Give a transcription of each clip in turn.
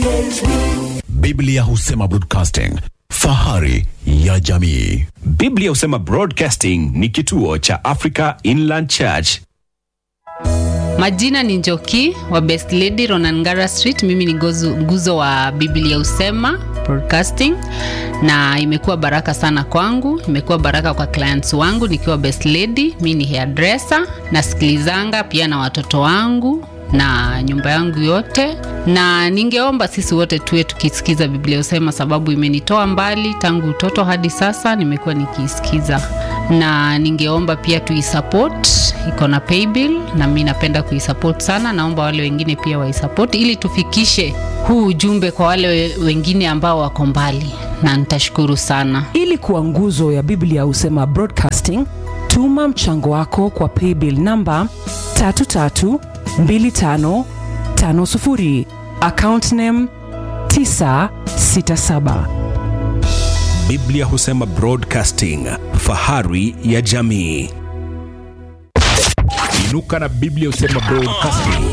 Biblia husema broadcasting, fahari ya jamii. Biblia husema Broadcasting ni kituo cha Africa Inland Church. Majina ni Njoki wa Best Lady Ronangara Street. Mimi ni gozu, nguzo wa Biblia Usema Broadcasting, na imekuwa baraka sana kwangu, imekuwa baraka kwa clients wangu nikiwa Best Lady. Mimi ni hairdresser, nasikilizanga pia na watoto wangu na nyumba yangu yote, na ningeomba sisi wote tuwe tukisikiza Biblia Usema, sababu imenitoa mbali tangu utoto hadi sasa, nimekuwa nikiisikiza, na ningeomba pia tuisupport, iko na paybill na mi napenda kuisupport sana. Naomba wale wengine pia waisupport ili tufikishe huu ujumbe kwa wale we- wengine ambao wako mbali, na nitashukuru sana. ili kuwa nguzo ya biblia husema broadcasting tuma mchango wako kwa paybill namba 332550 account name 967 Biblia husema Broadcasting, fahari ya jamii. Inuka na Biblia husema Broadcasting.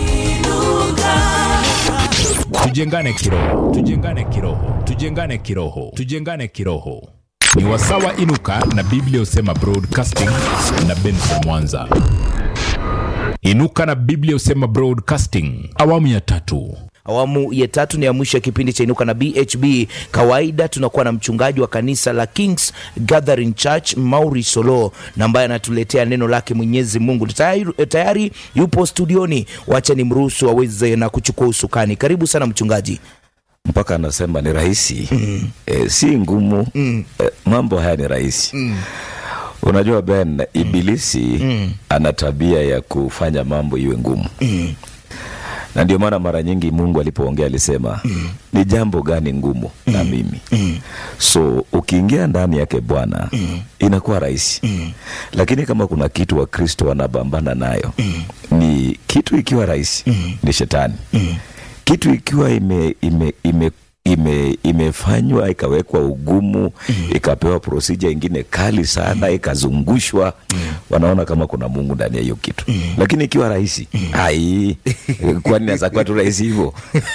Tujengane kiroho, tujengane kiroho, tujengane kiroho, tujengane kiroho. Ni wasawa Inuka na Biblia husema Broadcasting na Benson Mwanza. Inuka na Biblia husema Broadcasting, awamu ya tatu. awamu ya tatu ni ya mwisho ya kipindi cha inuka na bhb kawaida tunakuwa na mchungaji wa kanisa la kings gathering church mauri solo na ambaye anatuletea neno lake mwenyezi mungu tayari, tayari yupo studioni wacha ni mruhusu aweze na kuchukua usukani karibu sana mchungaji mpaka anasema ni rahisi mm. e, si ngumu mm. e, mambo haya ni rahisi mm. unajua ben ibilisi mm. ana tabia ya kufanya mambo iwe ngumu mm. na ndio maana mara nyingi mungu alipoongea alisema mm. ni jambo gani ngumu mm. na mimi mm. so ukiingia ndani yake bwana mm. inakuwa rahisi mm. lakini kama kuna kitu wakristo wanabambana nayo mm. ni kitu ikiwa rahisi mm. ni shetani mm kitu ikiwa ime, ime, ime ime imefanywa ikawekwa ugumu mm. ikapewa prosija ingine kali sana ikazungushwa mm. wanaona kama kuna mungu ndani ya hiyo kitu mm. lakini ikiwa rahisi mm. ai kwani naweza kuwa tu rahisi hivyo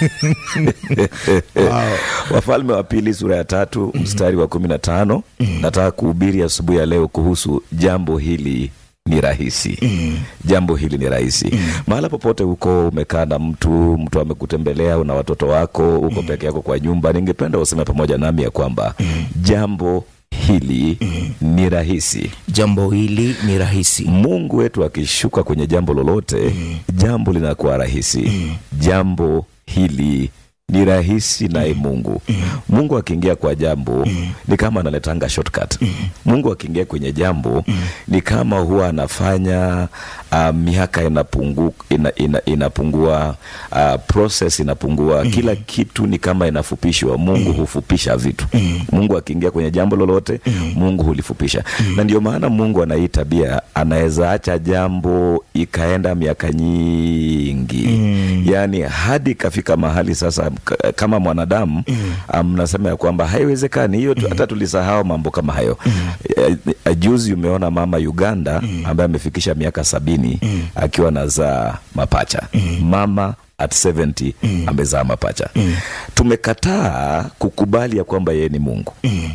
wow. wafalme wa pili sura ya tatu mm. mstari wa kumi na tano mm. nataka kuhubiri asubuhi ya leo kuhusu jambo hili ni rahisi mm. jambo hili ni rahisi mm. mahala popote huko umekaa na mtu mtu amekutembelea una watoto wako uko mm. peke yako kwa nyumba ningependa useme pamoja nami ya kwamba mm. jambo hili mm. ni rahisi jambo hili ni rahisi mungu wetu akishuka kwenye jambo lolote mm. jambo linakuwa rahisi mm. jambo hili ni rahisi naye mungu mm. mungu akiingia kwa jambo mm. ni kama analetanga shortcut mm. mungu akiingia kwenye jambo mm. ni kama huwa anafanya uh, miaka inapungu, ina, ina, inapungua uh, process inapungua mm. kila kitu ni kama inafupishwa mungu mm. hufupisha vitu mm. mungu akiingia kwenye jambo lolote mm. mungu hulifupisha mm. na ndio maana mungu anahii tabia anaweza acha jambo ikaenda miaka nyingi mm. yaani hadi ikafika mahali sasa k- kama mwanadamu mnasema mm. um, ya kwamba haiwezekani hiyo tu- hata tulisahau mambo kama hayo mm. juzi umeona mama uganda mm. ambaye amefikisha miaka sabini mm. akiwa nazaa mapacha mm. mama at 70 mm. amezaa mapacha mm. tumekataa kukubali ya kwamba yeye ni mungu mm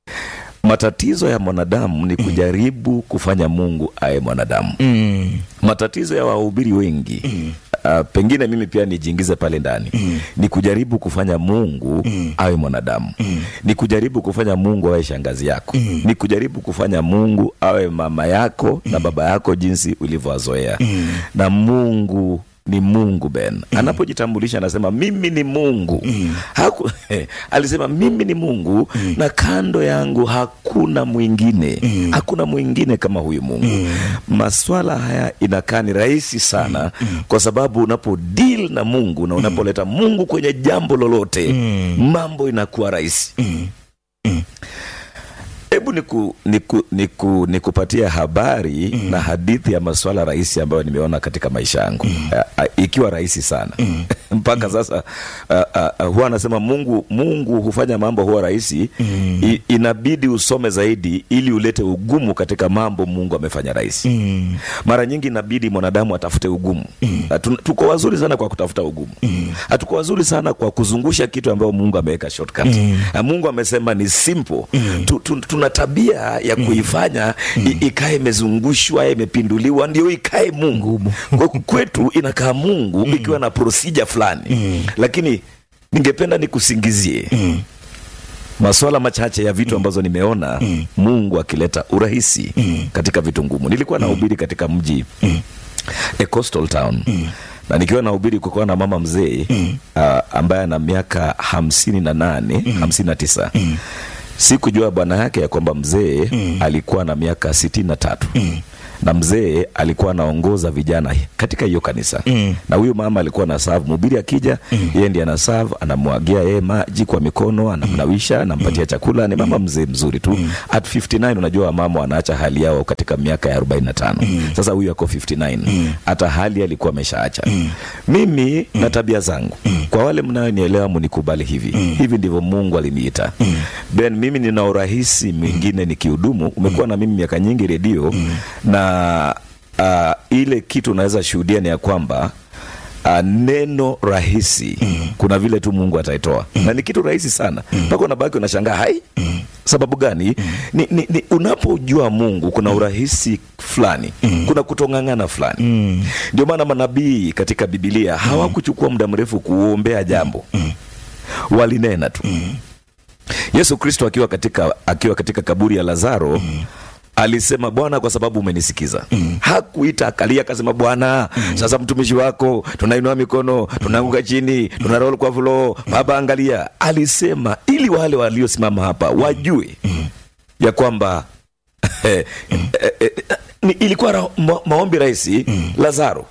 matatizo ya mwanadamu ni kujaribu kufanya mungu aye mwanadamu mm. matatizo ya wahubiri wengi mm. Uh, pengine mimi pia nijiingize pale ndani mm. ni kujaribu kufanya mungu mm. awe mwanadamu mm. ni kujaribu kufanya mungu awe shangazi yako mm. ni kujaribu kufanya mungu awe mama yako mm. na baba yako jinsi ulivyowazoea mm. na mungu ni mungu ben mm. anapojitambulisha anasema mimi ni mungu mm. Haku, alisema mimi ni mungu mm. na kando yangu hakuna mwingine mm. hakuna mwingine kama huyu mungu mm. maswala haya inakaa ni rahisi sana mm. kwa sababu unapo deal na mungu na unapoleta mungu kwenye jambo lolote mm. mambo inakuwa rahisi Mm. hebu niku, niku, niku, nikupatia habari na hadithi ya masuala rahisi ambayo nimeona katika maisha yangu Ah, ah, ikiwa rahisi sana mpaka sasa ah, ah, ah, huwa anasema Mungu Mungu hufanya mambo huwa rahisi I, inabidi usome zaidi ili ulete ugumu katika mambo Mungu amefanya rahisi mara nyingi inabidi mwanadamu atafute ugumu Na tun- tuko wazuri sana kwa kutafuta ugumu hatuko wazuri sana kwa kuzungusha kitu ambayo Mungu ameweka shortcut Na Mungu amesema ni simple tu, tu, tuna tabia ya kuifanya i- ikae imezungushwa imepinduliwa ndio ikae Mungu Kwa kwetu inakaa Mungu ikiwa na procedure fulani lakini ningependa nikusingizie maswala machache ya vitu ambazo nimeona Mungu akileta urahisi katika vitu ngumu. Nilikuwa nahubiri katika mji a coastal town na nikiwa nahubiri kukuwa na mama mzee ah, ambaye ana miaka hamsini na nane hamsini na tisa sikujua bwana yake ya kwamba mzee alikuwa na miaka sitini na tatu na mzee alikuwa anaongoza vijana katika hiyo kanisa na huyu mama alikuwa na serve mhubiri akija yeye ndiye ana serve anamwagia yeye maji kwa mikono anamnawisha anampatia chakula ni mama mzee mzuri tu at 59 unajua wamama wanaacha hali yao katika miaka ya 45 sasa huyu ako 59 hata hali alikuwa ameshaacha mimi na tabia zangu kwa wale mnayonielewa mnikubali hivi hivi ndivyo Mungu aliniita Ben mimi nina urahisi mwingine nikihudumu umekuwa na mimi miaka nyingi redio na uh, ile kitu unaweza shuhudia ni ya kwamba Uh, neno rahisi kuna vile tu Mungu ataitoa na ni kitu rahisi sana mpaka unabaki unashangaa hai sababu gani ni, ni, ni unapojua Mungu kuna urahisi fulani kuna kutong'ang'ana fulani ndio maana manabii katika Biblia hawakuchukua muda mrefu kuombea jambo walinena tu Yesu Kristo akiwa katika, akiwa katika kaburi ya Lazaro alisema Bwana, kwa sababu umenisikiza. Hakuita akalia akasema, Bwana, sasa mtumishi wako tunainua mikono, tunaanguka chini, tunarol kwa floor, Baba angalia. Alisema ili wale waliosimama hapa wajue ya kwamba eh, eh, eh, ni- ilikuwa ra- ma, maombi rahisi. Lazaro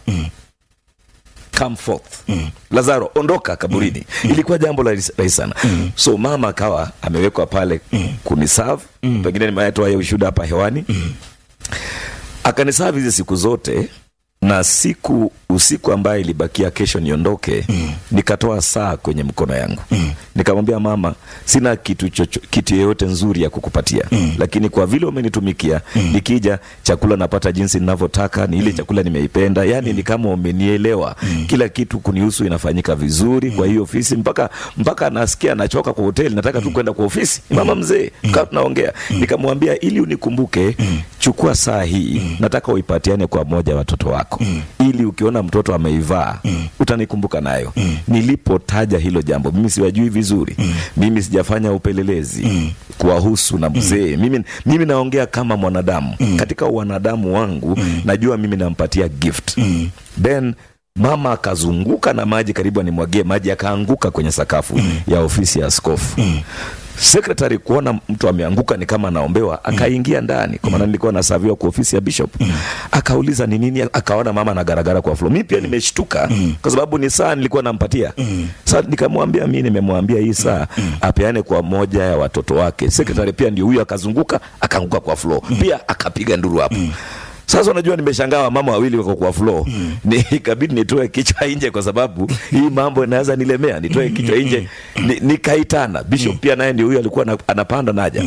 come forth Lazaro ondoka kaburini. Ilikuwa jambo la rahisi rahisi sana. So mama akawa amewekwa pale kuniserve, pengine nimetoa hiyo ushuhuda hapa hewani. Akaniserve hizi siku zote na siku usiku ambaye ilibakia kesho niondoke, nikatoa saa kwenye mkono yangu nikamwambia mama, sina kitu chocho, kitu yeyote nzuri ya kukupatia lakini kwa vile umenitumikia, nikija chakula napata jinsi ninavyotaka, ni ile chakula nimeipenda, yani ni kama umenielewa, kila kitu kunihusu inafanyika vizuri kwa hiyo ofisi, mpaka mpaka nasikia nachoka kwa hoteli, nataka tu kwenda kwa ofisi. Mama mzee, kaa tunaongea, nikamwambia ili unikumbuke, chukua saa hii, nataka uipatiane kwa mmoja wa watoto wako, ili ukiona mtoto ameivaa utanikumbuka nayo. Nilipotaja hilo jambo, mimi siwajui vizuri, mimi sijafanya upelelezi kuwahusu na mzee. Mimi, mimi naongea kama mwanadamu katika wanadamu wangu, najua mimi nampatia gift then mama akazunguka na maji karibu animwagie maji, akaanguka kwenye sakafu ya ofisi ya askofu. Sekretari kuona mtu ameanguka ni kama anaombewa, akaingia ndani, kwa maana nilikuwa nasaviwa kwa ofisi ya bishop. Akauliza ni nini, akaona mama anagaragara kwa floor. Mimi pia nimeshtuka kwa sababu ni saa nilikuwa nampatia. Sasa nikamwambia mimi nimemwambia hii saa apeane kwa moja ya watoto wake. Sekretari pia ndio huyo, akazunguka akaanguka kwa floor, pia akapiga nduru hapo. Sasa unajua nimeshangaa wamama wawili wako kwa floor. Ni ikabidi nitoe kichwa nje kwa sababu hii mambo inaweza nilemea. Nitoe kichwa nje ni, nikaitana. Bishop pia naye ndio huyo alikuwa ana- anapanda naja.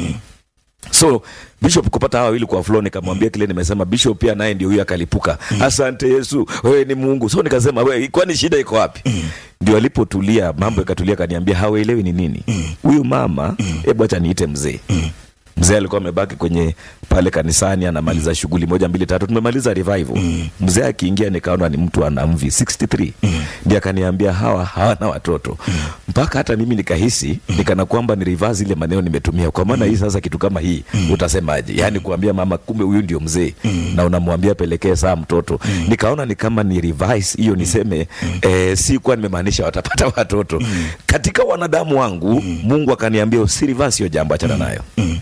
So Bishop kupata hawa wawili kwa floor, nikamwambia kile nimesema. Bishop pia naye ndio huyo akalipuka, asante Yesu, wewe ni Mungu. So nikasema wewe, kwani shida iko wapi? Ndio alipotulia mambo yakatulia, kaniambia hawaelewi ni nini huyu mama. Hebu acha niite mzee mzee alikuwa amebaki kwenye pale kanisani anamaliza shughuli moja mbili tatu, tumemaliza revival. Mzee akiingia nikaona ni mtu ana mvi 63 ndiye akaniambia hawa hawana watoto, mpaka hata mimi nikahisi nikana kwamba ni reverse ile maneno nimetumia, kwa maana hii sasa kitu kama hii utasemaje? Yani kuambia mama kumbe huyu ndio mzee na unamwambia pelekee saa mtoto, nikaona ni kama ni revise hiyo niseme eh, si kuwa nimemaanisha watapata watoto katika wanadamu wangu. Mungu akaniambia usi reverse hiyo jambo, achana nayo.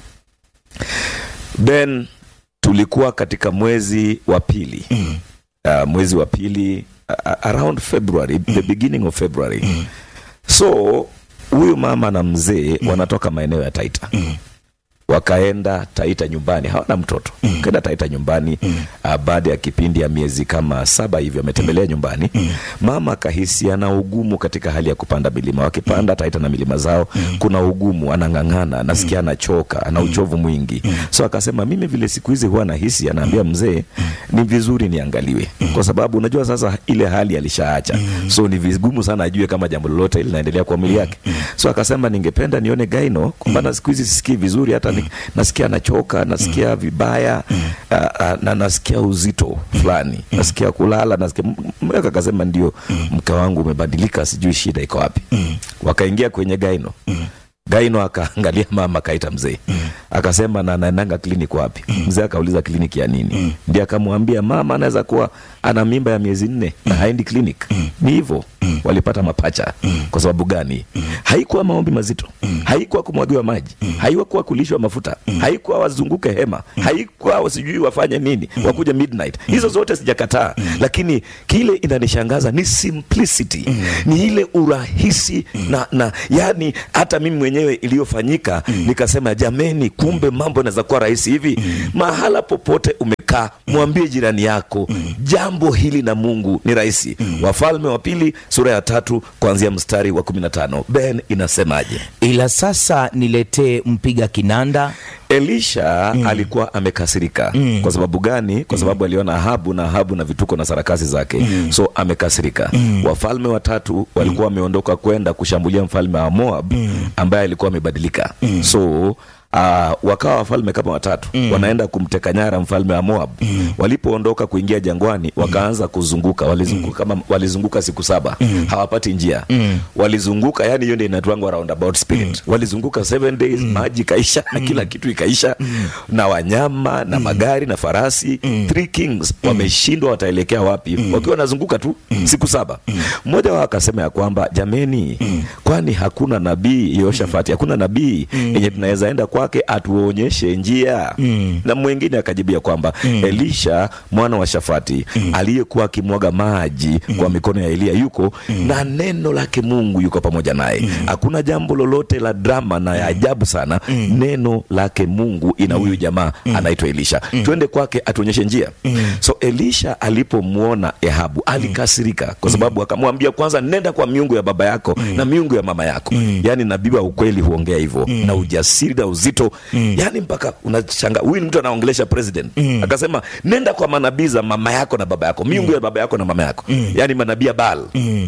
Then tulikuwa katika mwezi wa pili uh, mwezi wa pili uh, around February the beginning of February so huyu mama na mzee wanatoka maeneo ya Taita wakaenda taita nyumbani hawana mtoto wakaenda taita nyumbani ah, baada ya kipindi ya miezi kama saba hivyo ametembelea nyumbani mama akahisi ana ugumu katika hali ya kupanda milima wakipanda taita na milima zao kuna ugumu anang'ang'ana anasikia anachoka ana uchovu mwingi so akasema mimi vile siku hizi huwa nahisi anaambia mzee ni vizuri niangaliwe kwa sababu unajua sasa ile hali alishaacha so ni vigumu sana ajue kama jambo lolote linaendelea kwa mwili yake so akasema ningependa nione gaino kwa maana siku hizi sisikii vizuri hata ni, nasikia nachoka nasikia vibaya ah, ah, na nasikia uzito fulani nasikia kulala nasikia mweka akasema ndio mke wangu umebadilika sijui shida iko wapi wakaingia kwenye gaino gaino akaangalia mama akaita mzee akasema na anaendanga kliniki wapi mzee akauliza kliniki ya nini ndio akamwambia mama anaweza kuwa ana mimba ya miezi nne na haendi klinik ni hivyo walipata mapacha kwa sababu gani haikuwa maombi mazito haikuwa kumwagiwa maji haikuwa kulishwa mafuta haikuwa wazunguke hema haikuwa wasijui wafanye nini wakuja midnight hizo zote sijakataa lakini kile inanishangaza ni simplicity ni ile urahisi na, na yani hata mimi mwenyewe iliyofanyika nikasema jameni kumbe mambo yanaweza kuwa rahisi hivi mahala popote umekaa mwambie jirani yako jambo hili na mungu ni rahisi wafalme wa pili sura ya tatu kuanzia mstari wa 15 ben inasemaje ila sasa niletee mpiga kinanda elisha alikuwa amekasirika kwa sababu gani kwa sababu aliona ahabu na ahabu na vituko na sarakasi zake so amekasirika wafalme watatu walikuwa wameondoka kwenda kushambulia mfalme wa moab ambaye alikuwa amebadilika so Uh, wakawa wafalme kama watatu wanaenda kumteka nyara mfalme wa Moab. Walipoondoka kuingia jangwani, wakaanza kuzunguka, walizunguka kama walizunguka siku saba hawapati njia walizunguka, yani hiyo ndio inaitwangwa roundabout spirit. Walizunguka seven days, maji ikaisha na kila kitu ikaisha, na wanyama na magari na farasi. Three kings wameshindwa, wataelekea wapi? Wakiwa wanazunguka tu siku saba. Mmoja wao akasema ya kwamba jameni, kwani hakuna nabii Yehoshafati, hakuna nabii yenye tunaweza enda kwake atuonyeshe njia na mwingine akajibia kwamba Elisha mwana wa Shafati aliyekuwa akimwaga maji kwa mikono ya Eliya yuko na neno lake Mungu yuko pamoja naye. Hakuna jambo lolote la drama na ya ajabu sana. Neno lake Mungu ina huyu jamaa anaitwa Elisha, twende kwake atuonyeshe njia. So Elisha alipomwona Ehabu alikasirika, kwa sababu akamwambia kwanza, nenda kwa miungu ya baba yako na miungu ya mama yako. Yani nabii wa ukweli huongea hivyo na ujasiri na uzito yani mpaka unashanga huyu ni mtu anaongelesha president akasema nenda kwa manabii za mama yako na baba yako miungu ya baba yako na mama yako yani manabii ya Baal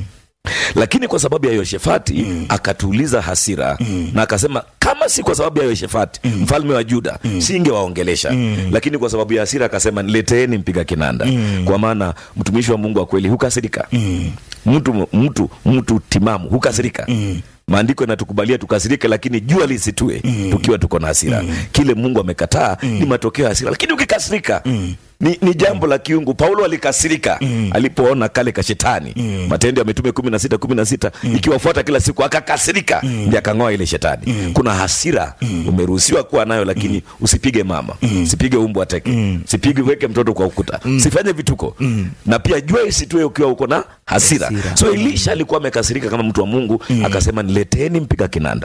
lakini kwa sababu ya Yoshefati akatuliza hasira na akasema kama si kwa sababu ya Yoshefati mfalme wa Juda singewaongelesha lakini kwa sababu ya hasira akasema nileteeni mpiga kinanda kwa maana mtumishi wa Mungu wa kweli hukasirika mtu mtu mtu timamu hukasirika maandiko yanatukubalia tukasirike lakini jua lisitue tukiwa tuko na hasira kile mungu amekataa ni matokeo ya hasira lakini ukikasirika ni, ni jambo la kiungu paulo alikasirika alipoona kale ka shetani matendo ya mitume kumi na sita kumi na sita ikiwafuata kila siku akakasirika ndi akang'oa ile shetani kuna hasira umeruhusiwa kuwa nayo lakini usipige mama usipige umbwa teke usipige weke mtoto kwa ukuta usifanye vituko na pia jua isitue ukiwa uko na hasira, Hasira. so elisha alikuwa amekasirika kama mtu wa mungu akasema nileteni mpiga kinanda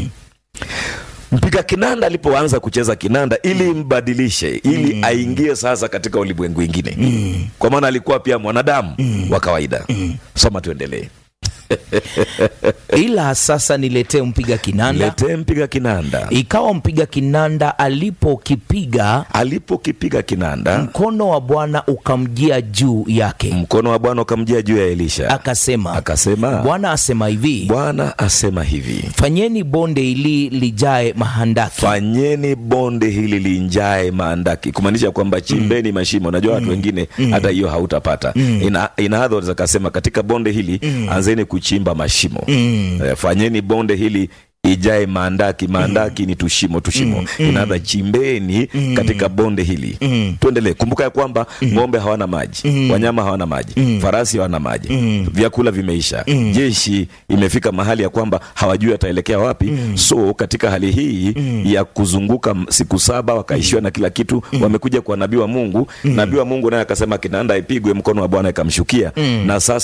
mpiga kinanda alipoanza kucheza kinanda ili mbadilishe ili aingie sasa katika ulimwengu ingine kwa maana alikuwa pia mwanadamu wa kawaida soma tuendelee ila sasa niletee mpiga kinanda letee mpiga kinanda ikawa mpiga kinanda alipokipiga alipokipiga kinanda mkono wa bwana ukamjia juu yake mkono wa bwana ukamjia juu ya elisha akasema akasema bwana asema hivi bwana asema hivi fanyeni bonde hili lijae mahandaki fanyeni bonde hili linjae maandaki kumaanisha kwamba chimbeni mashimo unajua watu wengine hata hiyo hautapata ina, in other words akasema katika bonde hili anzeni kuchimba mashimo Eh, fanyeni bonde hili ijae maandaki maandaki ni tushimo tushimo inaadha chimbeni katika bonde hili tuendelee kumbuka ya kwamba ng'ombe hawana maji wanyama hawana maji farasi hawana maji vyakula vimeisha jeshi imefika mahali ya kwamba hawajui ataelekea wapi so katika hali hii ya kuzunguka m- siku saba wakaishiwa na kila kitu wamekuja kwa nabii wa mungu nabii wa mungu naye akasema kinanda ipigwe mkono wa bwana ikamshukia na sasa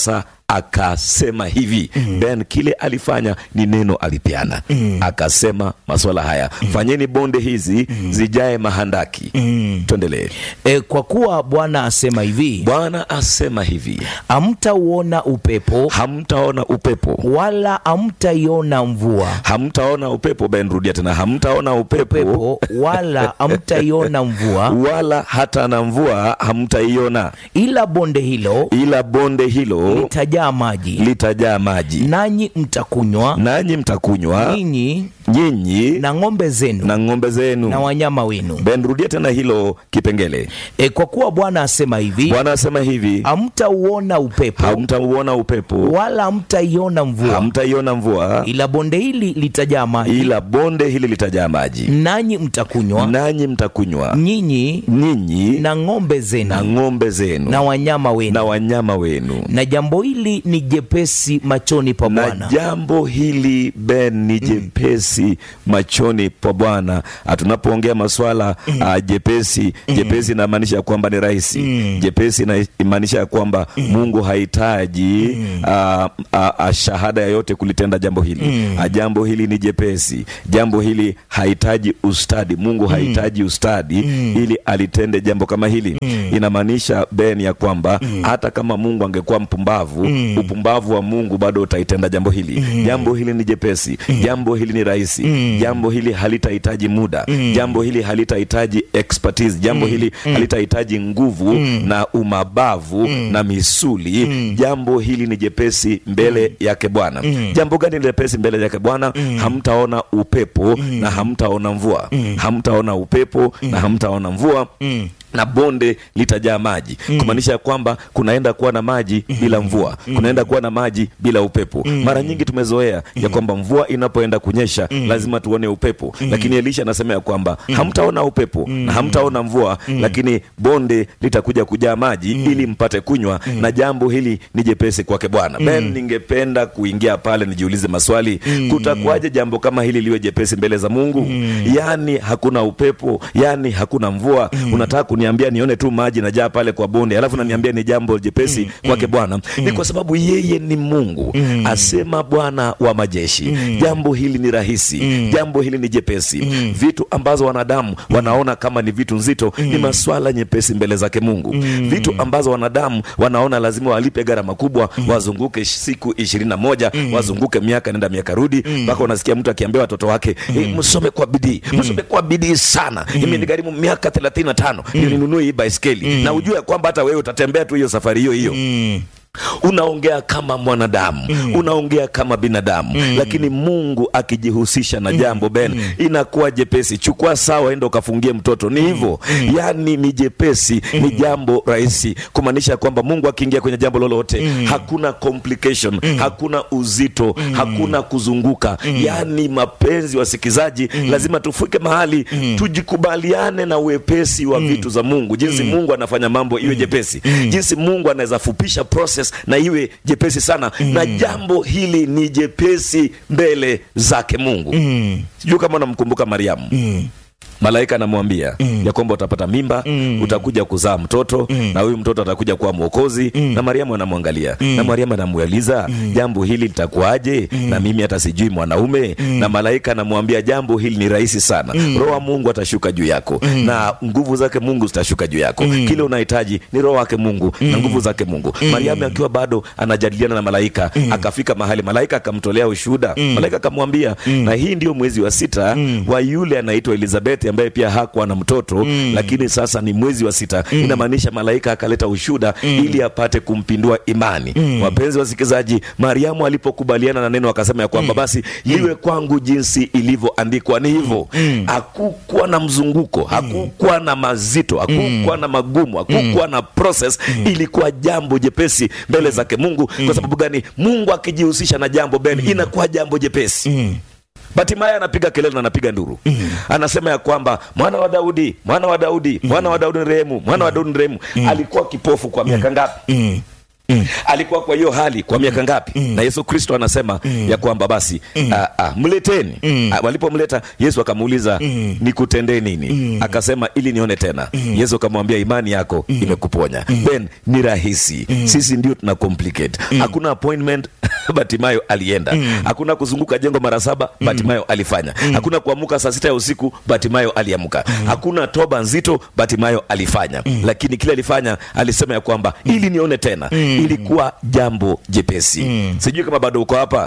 akasema hivi ben kile alifanya ni neno alipeana akasema maswala haya fanyeni bonde hizi zijae mahandaki tuendelee e, kwa kuwa bwana asema hivi bwana asema hivi hamtauona upepo hamtaona upepo wala hamtaiona mvua hamtaona upepo ben rudia tena hamtaona upepo, upepo wala hamtaiona mvua wala hata na mvua hamtaiona ila bonde hilo ila bonde hilo litajaa maji litajaa maji nanyi mtakunywa nanyi mtakunywa ninyi nyinyi na ng'ombe zenu na ng'ombe zenu na wanyama wenu ben rudia tena hilo kipengele e, kwa kuwa bwana asema hivi bwana asema hivi hamtauona upepo hamtauona upepo wala hamtaiona mvua hamtaiona mvua ila bonde hili litajaa maji ila bonde hili litajaa maji nanyi mtakunywa nanyi mtakunywa nyinyi nyinyi na ng'ombe zenu na ng'ombe zenu na wanyama wenu na wanyama wenu na jambo hili ni jepesi machoni pa na bwana jambo hili ben ni jepesi machoni pa bwana Ah, tunapoongea maswala ah, jepesi jepesi inamaanisha kwamba ni rahisi jepesi inamaanisha ya kwamba mungu hahitaji ah, ah, ah, shahada yoyote kulitenda jambo hili Ah, jambo hili ni jepesi jambo hili hahitaji ustadi mungu hahitaji ustadi ili alitende jambo kama hili inamaanisha ben ya kwamba hata kama mungu angekuwa mpumbavu upumbavu wa mungu bado utaitenda jambo hili jambo hili ni jepesi jambo hili ni rahisi jambo hili halitahitaji muda jambo hili halitahitaji expertise jambo hili halitahitaji nguvu na umabavu na misuli jambo hili ni jepesi mbele yake bwana jambo gani ni jepesi mbele yake bwana hamtaona upepo na hamtaona mvua hamtaona upepo na hamtaona mvua na bonde litajaa maji kumaanisha ya kwamba kunaenda kuwa na maji bila mvua kunaenda kuwa na maji bila upepo mara nyingi tumezoea ya kwamba mvua inapoenda kunyesha lazima tuone upepo lakini elisha anasema ya kwamba hamtaona upepo na hamtaona mvua lakini bonde litakuja kujaa maji ili mpate kunywa na jambo hili ni jepesi kwake bwana ben ningependa kuingia pale nijiulize maswali kutakuwaje jambo kama hili liwe jepesi mbele za mungu yani hakuna upepo yani hakuna mvua unataka kuniambia nione tu maji najaa pale kwa bonde alafu naniambia ni jambo jepesi kwake bwana ni kwa sababu yeye ni mungu asema bwana wa majeshi jambo hili ni rahisi jambo hili ni jepesi vitu ambazo wanadamu wanaona kama ni vitu nzito ni maswala nyepesi mbele zake mungu vitu ambazo wanadamu wanaona lazima walipe gharama kubwa wazunguke siku ishirini na moja wazunguke miaka nenda miaka rudi mpaka unasikia mtu akiambia watoto wake "Eh, msome kwa bidii msome kwa bidii sana imenigharimu miaka thelathini na tano ndio ninunue hii baiskeli na ujue ya kwamba hata wewe utatembea tu hiyo safari hiyo hiyo unaongea kama mwanadamu unaongea kama binadamu lakini mungu akijihusisha na jambo ben inakuwa jepesi chukua sawa enda ukafungie mtoto ni hivyo yani ni jepesi ni jambo rahisi kumaanisha kwamba mungu akiingia kwenye jambo lolote hakuna complication hakuna uzito hakuna kuzunguka yani mapenzi wasikizaji lazima tufike mahali tujikubaliane na uwepesi wa vitu za mungu jinsi mungu anafanya mambo iwe jepesi jinsi mungu anaweza fupisha process na iwe jepesi sana na jambo hili ni jepesi mbele zake mungu sijui kama unamkumbuka mariamu malaika anamwambia ya kwamba utapata mimba utakuja kuzaa mtoto na huyu mtoto atakuja kuwa mwokozi na mariamu anamwangalia na mariamu anamuuliza jambo hili litakuwaje na mimi hata sijui mwanaume na malaika anamwambia jambo hili ni rahisi sana roho wa mungu atashuka juu yako na nguvu zake mungu zitashuka juu yako kile unahitaji ni roho wake mungu na nguvu zake mungu mariamu akiwa bado anajadiliana na malaika akafika mahali malaika akamtolea ushuhuda malaika akamwambia na hii ndio mwezi wa sita wa yule anaitwa elizabeth ambaye pia hakuwa na mtoto lakini sasa ni mwezi wa sita inamaanisha malaika akaleta ushuda ili apate kumpindua imani wapenzi wasikilizaji mariamu alipokubaliana na neno akasema ya kwamba basi liwe kwangu jinsi ilivyoandikwa ni hivyo hakukuwa na mzunguko hakukuwa na mazito hakukuwa na magumu hakukuwa na process ilikuwa jambo jepesi mbele zake mungu kwa sababu gani mungu akijihusisha na jambo ben inakuwa jambo jepesi Batimaya anapiga kelele na anapiga nduru anasema ya kwamba mwana wa Daudi, mwana wa Daudi, mwana wa Daudi ni rehemu, mwana wa Daudi ni rehemu. Alikuwa kipofu kwa miaka ngapi? alikuwa kwa hiyo hali kwa miaka ngapi na yesu kristo anasema ya kwamba basi ah, ah, mleteni Ah, walipomleta yesu akamuuliza nikutendee nini akasema ili nione tena yesu akamwambia imani yako imekuponya then ni rahisi sisi ndio tuna complicate hakuna appointment batimayo alienda hakuna kuzunguka jengo mara saba batimayo alifanya hakuna kuamuka saa sita ya usiku batimayo aliamka hakuna toba nzito batimayo alifanya lakini kile alifanya alisema ya kwamba ili nione tena ilikuwa jambo jepesi sijui kama bado uko hapa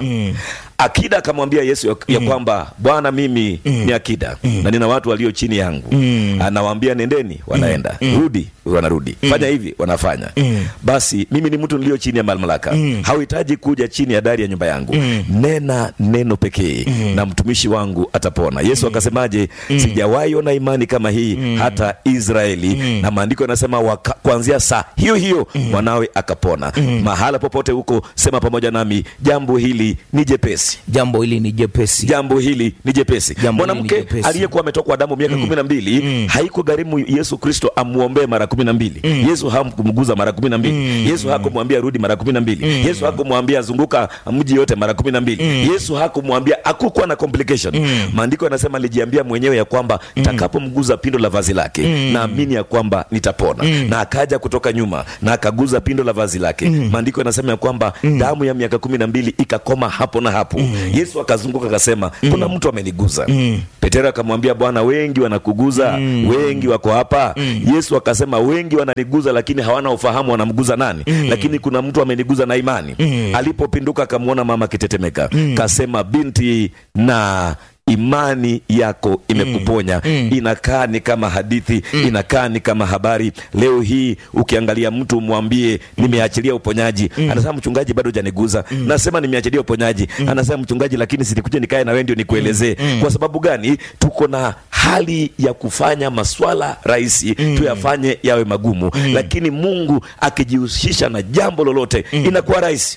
akida akamwambia yesu ya, ya kwamba bwana mimi ni akida na nina watu walio chini yangu anawaambia nendeni wanaenda rudi wanarudi fanya hivi wanafanya basi mimi ni mtu nilio chini ya mamlaka hauhitaji kuja chini ya dari ya nyumba yangu nena neno pekee na mtumishi wangu atapona yesu akasemaje sijawahi ona imani kama hii hata israeli na maandiko yanasema waka- kuanzia saa hiyo hiyo mwanawe akapona mahala popote huko sema pamoja nami jambo hili ni jepesi jambo hili ni jepesi jambo hili ni jepesi Jambo hili ni mwanamke jepesi. aliyekuwa ametokwa damu miaka kumi na mbili haikugharimu yesu kristo amwombee mara kumi na mbili yesu hakumguza mara kumi na mbili yesu hakumwambia rudi mara kumi na mbili yesu hakumwambia zunguka mji yote mara kumi na mbili yesu hakumwambia hakukuwa na complication maandiko yanasema alijiambia mwenyewe ya kwamba takapomguza pindo la vazi lake naamini ya kwamba nitapona na akaja kutoka nyuma na akaguza pindo la vazi lake maandiko yanasema ya kwamba damu ya miaka kumi na mbili ikakoma hapo na hapo yesu akazunguka akasema kuna mtu ameniguza petero akamwambia bwana wengi wanakuguza wengi wako hapa yesu akasema wengi wananiguza lakini hawana ufahamu wanamguza nani lakini kuna mtu ameniguza na imani alipopinduka akamwona mama akitetemeka kasema binti na imani yako imekuponya inakaa ni kama hadithi inakaa ni kama habari leo hii ukiangalia mtu mwambie nimeachilia uponyaji anasema mchungaji bado janiguza nasema nimeachilia uponyaji anasema mchungaji lakini silikuja nikae na wewe ndio nikuelezee kwa sababu gani tuko na hali ya kufanya maswala rahisi tuyafanye yawe magumu lakini mungu akijihusisha na jambo lolote inakuwa rahisi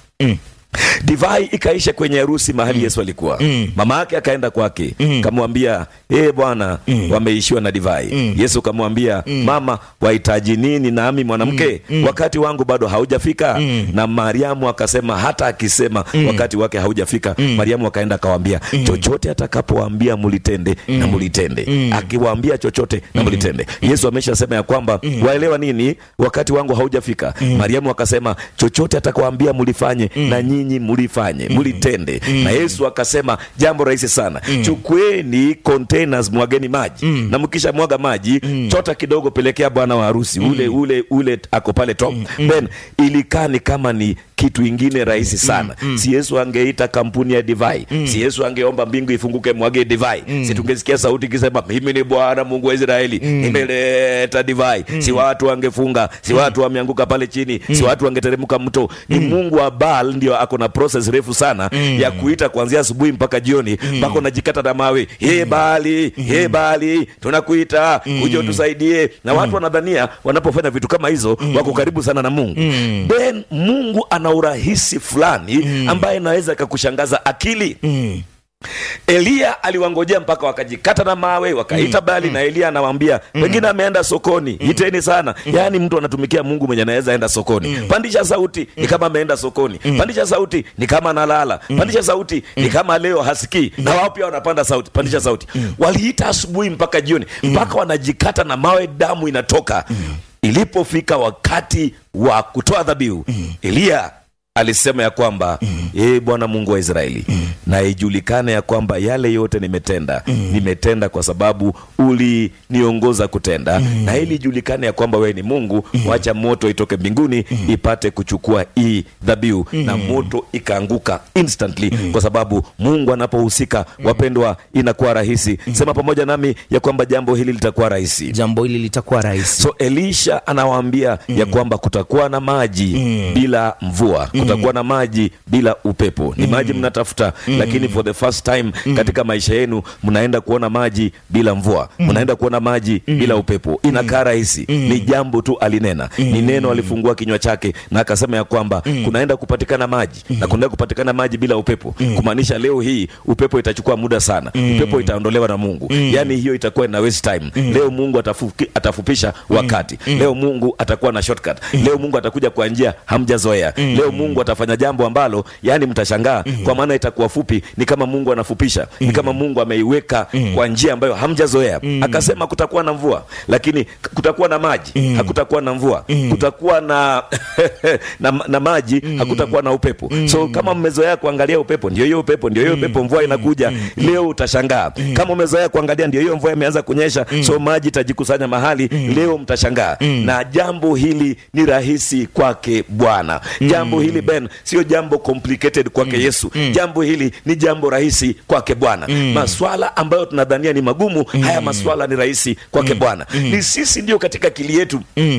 divai ikaisha kwenye harusi mahali yesu alikuwa mama yake akaenda kwake kamwambia ee bwana wameishiwa na divai yesu kamwambia mama wahitaji nini nami mwanamke wakati wangu bado haujafika na mariamu akasema hata akisema wakati wake haujafika mariamu akaenda akawambia chochote atakapowaambia mulitende na mulitende akiwaambia chochote na mulitende yesu ameshasema ya kwamba waelewa nini wakati wangu haujafika mariamu akasema chochote atakawaambia mulifanye na nyinyi mulifanye mulitende na yesu akasema jambo rahisi sana chukueni containers mwageni maji na mkisha mwaga maji chota kidogo pelekea bwana wa harusi ule ule ule ako pale top then ilikaa ni kama ni kitu ingine rahisi sana si yesu angeita kampuni ya divai si yesu angeomba mbingu ifunguke mwage divai si tungesikia sauti ikisema mimi ni bwana mungu wa israeli nimeleta divai si watu wangefunga si watu wameanguka pale chini si watu wangeteremka mto ni mungu wa baal ndio ako na process refu sana ya kuita kuanzia asubuhi mpaka jioni mpaka unajikata na mawe ye bali ye bali tunakuita uje utusaidie na watu wanadhania wanapofanya vitu kama hizo wako karibu sana na mungu then mungu ana urahisi fulani ambaye inaweza ikakushangaza akili eliya aliwangojea mpaka wakajikata na mawe wakaita bali na eliya anawaambia pengine ameenda sokoni iteni sana yaani mtu anatumikia mungu mwenye anaweza enda sokoni pandisha sauti ni kama ameenda sokoni pandisha sauti ni kama analala pandisha sauti ni kama leo hasikii na wao pia wanapanda sauti pandisha sauti waliita asubuhi mpaka jioni mpaka wanajikata na mawe damu inatoka ilipofika wakati wa kutoa dhabihu eliya alisema ya kwamba ee bwana mungu wa israeli na ijulikane ya kwamba yale yote nimetenda nimetenda kwa sababu uliniongoza kutenda na ili ijulikane ya kwamba wewe ni mungu wacha moto itoke mbinguni ipate kuchukua hii dhabihu na moto ikaanguka instantly kwa sababu mungu anapohusika wapendwa inakuwa rahisi sema pamoja nami ya kwamba jambo hili litakuwa rahisi jambo hili litakuwa rahisi so elisha anawaambia ya kwamba kutakuwa na maji bila mvua kutakuwa na maji bila upepo ni maji mnatafuta lakini for the first time katika maisha yenu mnaenda kuona maji bila mvua mnaenda kuona maji bila upepo inakaa rahisi ni jambo tu alinena ni neno alifungua kinywa chake na akasema ya kwamba kunaenda kupatikana maji na kunaenda kupatikana maji bila upepo kumaanisha leo hii upepo itachukua muda sana upepo itaondolewa na mungu yaani hiyo itakuwa ina waste time leo mungu atafuki, atafupisha wakati leo mungu atakuwa na shortcut leo mungu atakuja kwa njia hamjazoea leo mungu atafanya jambo ambalo yani mtashangaa kwa maana itakuwa fupi ni kama mungu anafupisha ni kama mungu ameiweka kwa njia ambayo hamjazoea akasema kutakuwa na mvua lakini kutakuwa na maji hakutakuwa na mvua kutakuwa na, na na maji hakutakuwa na upepo so kama mmezoea kuangalia upepo ndio hiyo upepo ndio hiyo upepo mvua inakuja leo utashangaa kama umezoea kuangalia ndio hiyo mvua imeanza kunyesha so maji itajikusanya mahali leo mtashangaa na jambo hili ni rahisi kwake bwana jambo hili ben sio jambo complicated kwake yesu jambo hili ni jambo rahisi kwake bwana maswala ambayo tunadhania ni magumu haya maswala ni rahisi kwake bwana ni sisi ndio katika akili yetu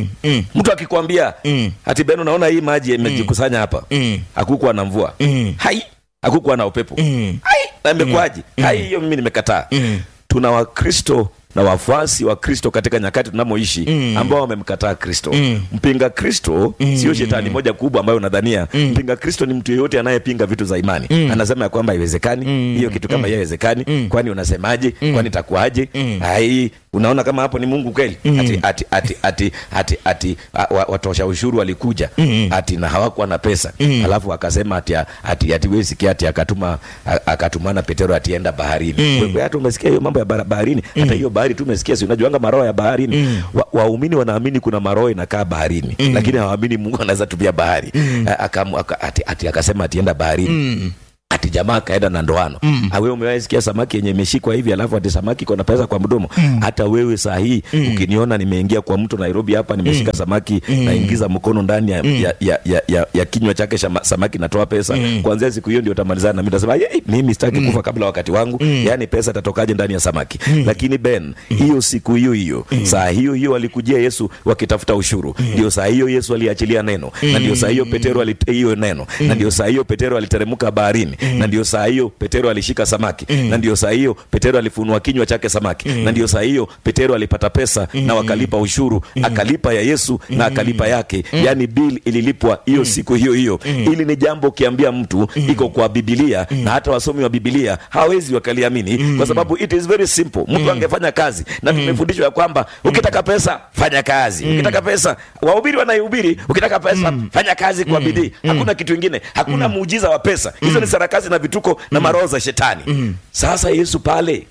mtu akikwambia ati ben unaona hii maji imejikusanya hapa hakukuwa na mvua hai hakukuwa na upepo hai na imekuwaje hai hiyo mimi nimekataa tuna wakristo na wafuasi wa kristo katika nyakati tunamoishi ambao wamemkataa kristo mpinga kristo sio shetani moja kubwa ambayo unadhania mpinga kristo ni mtu yeyote anayepinga vitu za imani anasema ya kwamba haiwezekani hiyo kitu kama hiyo haiwezekani kwani unasemaje kwani itakuwaje ai unaona kama hapo ni mungu kweli ati ati ati ati ati ati a- wa- watosha ushuru walikuja ati na hawakuwa na pesa alafu akasema ati ati ati wewe sikia ati akatuma a- akatumana petero atienda baharini wewe hata umesikia hiyo mambo ya bara- baharini hata hiyo bahari tu umesikia si unajuanga maroho ya baharini Wa- waumini wanaamini kuna maroho inakaa baharini lakini hawaamini mungu anaweza tumia bahari A- akamu- aka- ati ati akasema atienda baharini ati jamaa akaenda na ndoano mm. awe umewahi sikia samaki yenye imeshikwa hivi alafu ati samaki iko na pesa kwa mdomo hata wewe saa hii ukiniona nimeingia kwa mto nairobi hapa nimeshika samaki naingiza mkono ndani ya, ya, ya, ya, ya, ya kinywa chake shama, samaki natoa pesa kuanzia siku hiyo ndio utamalizana nami tasema "Yei, mimi sitaki kufa kabla wakati wangu yaani pesa itatokaje ndani ya samaki lakini ben hiyo siku hiyo hiyo saa hiyo hiyo walikujia yesu wakitafuta ushuru ndio saa hiyo yesu aliachilia neno na ndio saa hiyo petero alit- hiyo neno na ndio saa hiyo petero aliteremka baharini na ndio saa hiyo petero alishika samaki na ndio saa hiyo petero alifunua kinywa chake samaki na ndio saa hiyo petero alipata pesa na wakalipa ushuru akalipa ya yesu na akalipa yake yaani bill ililipwa hiyo siku hiyo hiyo ili ni jambo ukiambia mtu iko kwa bibilia na hata wasomi wa bibilia hawezi wakaliamini kwa sababu it is very simple mtu angefanya kazi na tumefundishwa ya kwamba ukitaka pesa fanya kazi ukitaka pesa wahubiri wanaihubiri ukitaka pesa fanya kazi kwa bidii hakuna kitu ingine hakuna muujiza wa pesa hizo ni sarakasi na vituko na maroho za shetani sasa yesu pale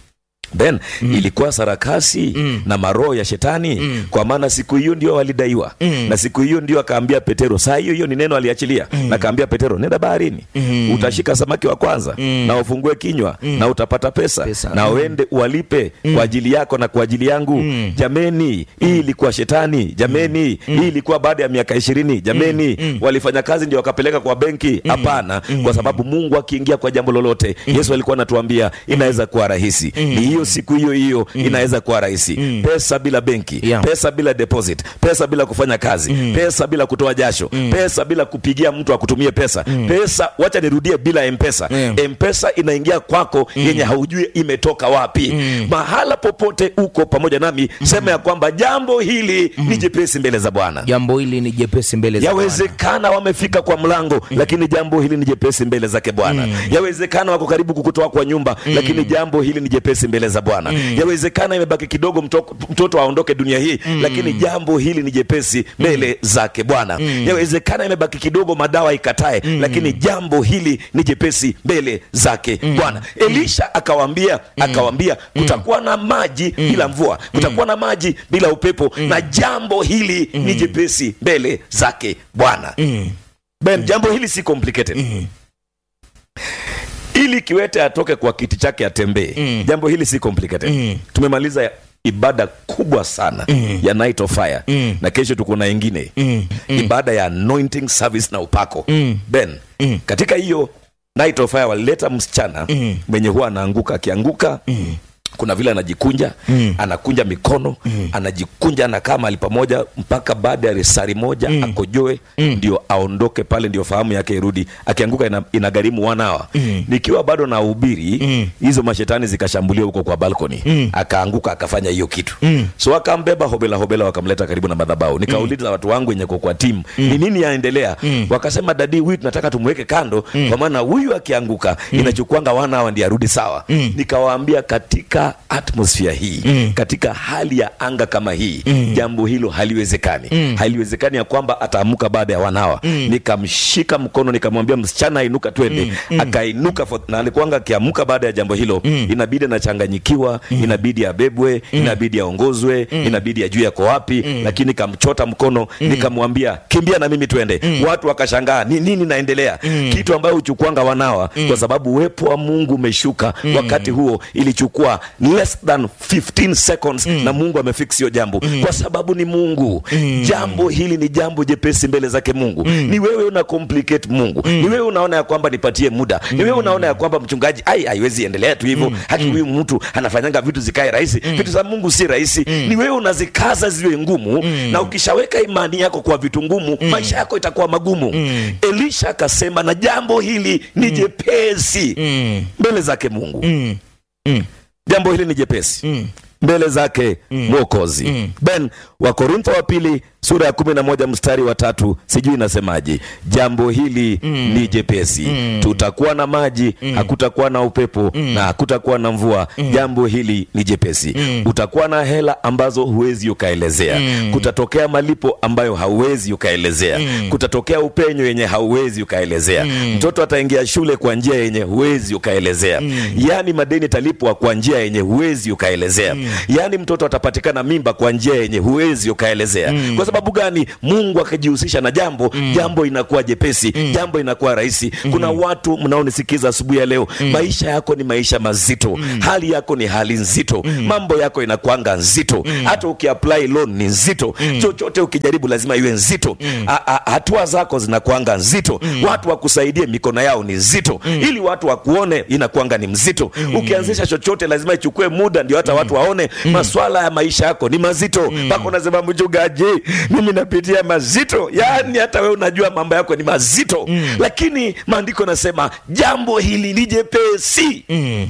then ilikuwa sarakasi na maroho ya shetani kwa maana siku hiyo ndio walidaiwa na siku hiyo ndio akaambia petero saa hiyo hiyo ni neno aliachilia na akaambia petero nenda baharini utashika samaki wa kwanza na ufungue kinywa na utapata pesa, Pesa. na uende uwalipe kwa ajili yako na kwa ajili yangu jameni hii ilikuwa shetani jameni hii ilikuwa baada ya miaka ishirini jameni walifanya kazi ndio wakapeleka kwa benki hapana kwa sababu mungu akiingia kwa jambo lolote yesu alikuwa anatuambia inaweza kuwa rahisi ni hiyo siku hiyo hiyo inaweza kuwa rahisi pesa bila benki Yeah. pesa bila deposit pesa bila kufanya kazi pesa bila kutoa jasho pesa bila kupigia mtu akutumie pesa pesa wacha nirudie bila mpesa Yeah. mpesa inaingia kwako yenye haujui imetoka wapi mahala popote uko pamoja nami sema ya kwamba jambo hili ni jepesi mbele za bwana jambo hili ni jepesi mbele za Bwana. yawezekana wamefika kwa mlango lakini jambo hili ni jepesi mbele zake bwana yawezekana wako karibu kukutoa kwa nyumba lakini jambo hili ni jepesi mbele za bwana yawezekana imebaki kidogo mtoko, mtoto aondoke dunia hii lakini jambo hili ni jepesi mbele zake bwana yawezekana imebaki kidogo madawa ikatae lakini jambo hili ni jepesi mbele zake bwana elisha akawambia akawambia kutakuwa na maji bila mvua kutakuwa na maji bila upepo na jambo hili ni jepesi mbele zake bwana ben jambo hili si complicated ili kiwete atoke kwa kiti chake atembee jambo hili si complicated tumemaliza ibada kubwa sana ya night of fire na kesho tuko na ingine ibada ya anointing service na upako ben katika hiyo night of fire walileta msichana mwenye huwa anaanguka akianguka kuna vile anajikunja mm. anakunja mikono mm. anajikunja anakaa mahali pamoja mpaka baada ya risari moja mm. akojoe mm. ndio aondoke pale ndio fahamu yake irudi akianguka ina, inagharimu wanawa mm. nikiwa bado na ubiri mm. hizo mashetani zikashambulia huko kwa balkoni mm. akaanguka akafanya hiyo kitu mm. so akambeba hobela hobela wakamleta karibu na madhabau nikauliza mm. watu wangu wenye kwa kwa timu mm. ni nini yaendelea mm. wakasema dadi huyu tunataka tumweke kando mm. kwa maana huyu akianguka mm. inachukuanga wanawa ndi arudi sawa mm. nikawaambia katika atmosphere hii mm. katika hali ya anga kama hii mm. jambo hilo haliwezekani mm. haliwezekani ya kwamba ataamuka baada ya wanawa mm. nikamshika mkono nikamwambia msichana ainuka twende mm. mm. akainuka for, na alikuanga akiamuka baada ya jambo hilo mm. inabidi anachanganyikiwa mm. inabidi abebwe mm. inabidi aongozwe mm. inabidi ajue yako wapi mm. lakini nikamchota mkono mm. nikamwambia kimbia na mimi twende mm. watu wakashangaa ni nini naendelea mm. kitu ambayo huchukuanga wanawa mm. kwa sababu uwepo wa mungu umeshuka mm. wakati huo ilichukua less than 15 seconds mm. na mungu amefix hiyo jambo mm. kwa sababu ni mungu mm. jambo hili ni jambo jepesi mbele zake mungu mm. ni wewe una complicate mungu mm. ni wewe unaona ya kwamba nipatie muda mm. ni wewe unaona ya kwamba mchungaji ai haiwezi endelea tu hivyo mm. haki huyu mtu anafanyanga vitu zikae rahisi mm. vitu za mungu si rahisi mm. ni wewe unazikaza ziwe ngumu mm. na ukishaweka imani yako kwa vitu ngumu mm. maisha yako itakuwa magumu mm. elisha akasema na jambo hili ni mm. jepesi mm. mbele zake mungu mm. Mm. jambo hili ni jepesi mm mbele zake mwokozi mm. ben wakorintho wa pili sura ya kumi na moja mstari wa tatu sijui inasemaje jambo hili mm. ni jepesi mm. tutakuwa na maji mm. hakutakuwa na upepo mm. na hakutakuwa na mvua mm. jambo hili ni jepesi mm. utakuwa na hela ambazo huwezi ukaelezea mm. kutatokea malipo ambayo hauwezi ukaelezea mm. kutatokea upenyo yenye hauwezi ukaelezea mm. mtoto ataingia shule kwa njia yenye huwezi ukaelezea mm. yaani madeni talipwa kwa njia yenye huwezi ukaelezea mm. yaani mtoto atapatikana mimba kwa njia yenye huwezi ukaelezea mm. kwa sababu gani mungu akijihusisha na jambo mm. jambo inakuwa jepesi mm. jambo inakuwa rahisi mm. kuna watu mnaonisikiza asubuhi ya leo mm. maisha yako ni maisha mazito mm. hali yako ni hali nzito mm. mambo yako inakwanga nzito mm. hata ukiapply loan ni nzito mm. chochote ukijaribu lazima iwe nzito mm. hatua zako zinakwanga nzito mm. watu wakusaidie mikono yao ni nzito mm. ili watu wakuone inakwanga ni mzito mm. ukianzisha chochote lazima ichukue muda ndio hata mm. watu waone mm. maswala ya maisha yako ni mazito mpaka mm. unasema mchungaji mimi napitia mazito yaani hata wewe unajua mambo yako ni mazito mm. lakini maandiko nasema jambo hili ni jepesi mm.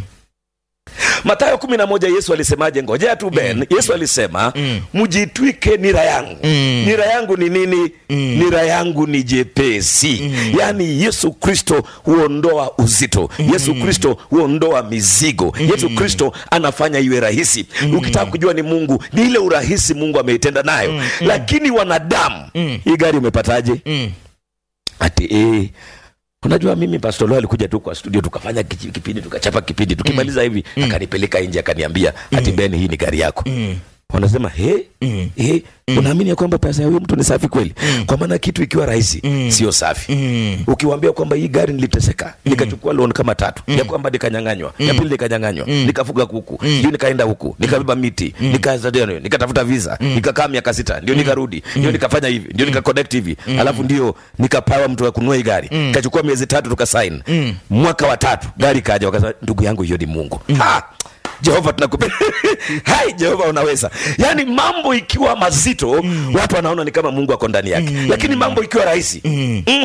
matayo kumi na moja yesu alisemaje ngojea tu ben mm. yesu alisema mjitwike nira yangu mm. nira yangu ni nini mm. nira yangu ni jepesi mm. yaani yesu kristo huondoa uzito mm. yesu kristo huondoa mizigo mm. yesu kristo anafanya iwe rahisi mm. ukitaka kujua ni mungu ni ile urahisi mungu ameitenda nayo mm. lakini wanadamu mm. hii gari umepataje mm. ati eh, unajua mimi pastolo alikuja tu kwa studio tukafanya kichi- kipindi tukachapa kipindi tukimaliza hivi akanipeleka nje akaniambia ati ben hii ni gari yako wanasema he mm. he unaamini ya kwamba pesa ya huyu mtu ni safi kweli mm. kwa maana kitu ikiwa rahisi mm. sio safi mm. ukiwambia kwamba hii gari niliteseka mm. nikachukua loan kama tatu mm. ya kwamba nikanyanganywa mm. ya pili nikanyanganywa mm. nikafuga kuku mm. ndio nikaenda huku nikabeba miti mm. nika, nikatafuta visa mm. nikakaa miaka sita ndio nikarudi ndio nikafanya hivi ndio nikaconnect hivi alafu ndio nikapawa mtu wa kununua hii gari kachukua miezi tatu tukasain mwaka wa tatu gari kaja wakasema ndugu yangu hiyo ni mungu ha! jehova tunakupenda hai jehova unaweza yaani mambo ikiwa mazito mm. watu wanaona ni kama mungu ako ndani yake mm. lakini mambo ikiwa rahisi mm. mm.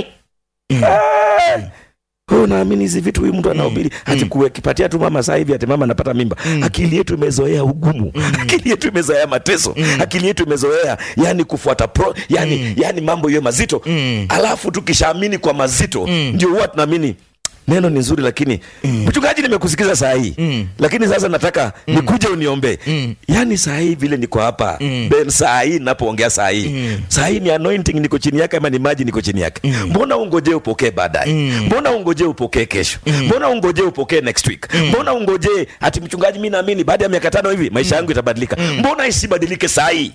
Ah! Wewe unaamini hizi vitu huyu mtu anahubiri ati kukipatia tu mama saa hivi ati mama anapata mimba akili yetu imezoea ugumu akili yetu imezoea mateso akili yetu imezoea yani kufuata pro yani, yani mambo hiyo mazito alafu tukishaamini kwa mazito ndio huwa tunaamini neno ni nzuri lakini mchungaji nimekusikiza saa hii lakini sasa nataka nikuje uniombee yaani saa hii vile niko hapa ben saa hii napoongea saa hii saa hii ni anointing niko chini yake ama ni maji niko chini yake mbona ungojee upokee baadaye mbona ungojee upokee kesho mbona ungojee upokee next week mbona ungojee ati mchungaji mi naamini baada ya miaka tano hivi maisha yangu itabadilika mbona isibadilike saa hii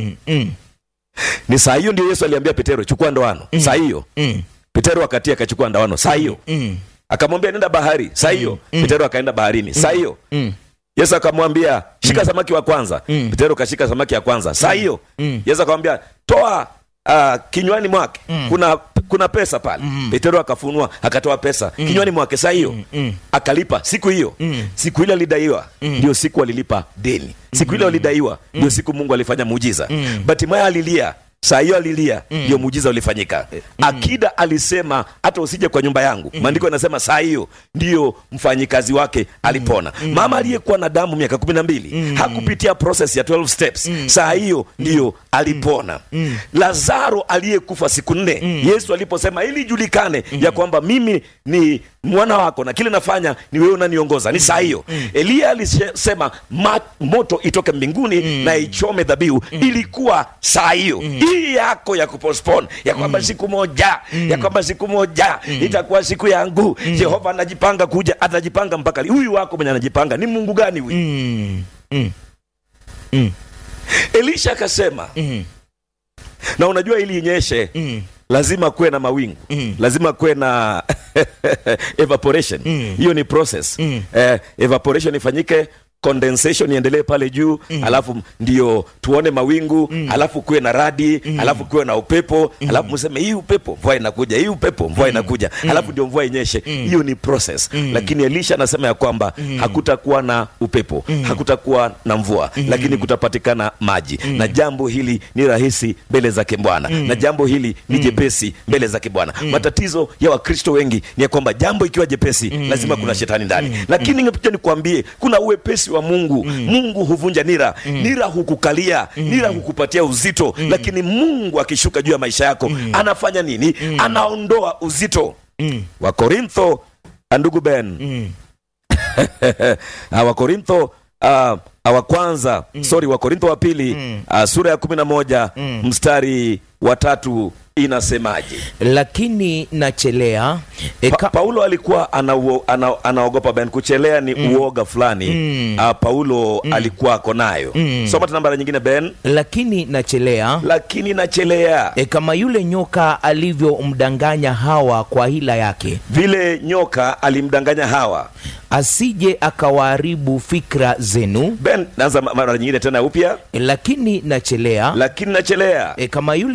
ni saa hiyo ndio yesu aliambia petero chukua ndoano saa hiyo petero wakati akachukua ndoano saa hiyo akamwambia nenda bahari saa hiyo petero akaenda baharini saa hiyo yesu akamwambia shika samaki wa kwanza petero kashika samaki ya kwanza saa hiyo yesu akamwambia toa uh, kinywani mwake kuna kuna pesa pale petero akafunua akatoa pesa kinywani mwake saa hiyo akalipa siku hiyo siku ile alidaiwa ndio siku alilipa deni siku ile alidaiwa ndio siku mungu alifanya muujiza batimaya alilia saa hiyo alilia ndio muujiza ulifanyika akida alisema hata usije kwa nyumba yangu maandiko yanasema saa hiyo ndiyo mfanyikazi wake alipona mama aliyekuwa na damu miaka kumi na mbili hakupitia process ya 12 steps saa hiyo ndiyo alipona lazaro aliyekufa siku nne yesu aliposema ili ijulikane ya kwamba mimi ni mwana wako na kile nafanya ni wewe unaniongoza ni saa hiyo eliya alisema ma, moto itoke mbinguni na ichome dhabihu ilikuwa saa hiyo hii yako ya kupostpone ya kwamba siku moja ya kwamba siku moja itakuwa siku yangu jehova anajipanga kuja atajipanga mpaka li- huyu wako mwenye anajipanga ni mungu gani huyu elisha akasema na unajua ili inyeshe lazima kuwe na mawingu lazima kuwe na evaporation hiyo ni process eh, evaporation ifanyike condensation iendelee pale juu alafu ndio tuone mawingu alafu kuwe na radi alafu kuwe na upepo alafu mseme hii upepo mvua inakuja hii upepo mvua inakuja alafu ndio mvua inyeshe hiyo ni process lakini elisha anasema ya kwamba hakutakuwa na upepo hakutakuwa na mvua lakini kutapatikana maji na jambo hili ni rahisi mbele zake bwana na jambo hili ni jepesi mbele zake bwana matatizo ya wakristo wengi ni ya kwamba jambo ikiwa jepesi lazima kuna shetani ndani lakini ningepita nikuambie kuna uwepesi wa mungu mungu huvunja nira nira hukukalia nira hukupatia uzito lakini mungu akishuka juu ya maisha yako anafanya nini anaondoa uzito wakorintho ndugu ben Ah, wakorintho uh, wa kwanza sorry wakorintho wa pili ah, sura ya kumi na moja mstari wa tatu inasemaje lakini nachelea e, pa, ka, paulo alikuwa anauo- ana, anaogopa ben kuchelea ni uoga fulani Ah, paulo alikuwa ako nayo soma tena mara nyingine ben lakini nachelea lakini nachelea e, kama yule nyoka alivyomdanganya hawa kwa hila yake vile nyoka alimdanganya hawa asije akawaharibu fikra zenu ben naanza ma- mara nyingine tena upya e, lakini nachelea lakini nachelea e, kama yule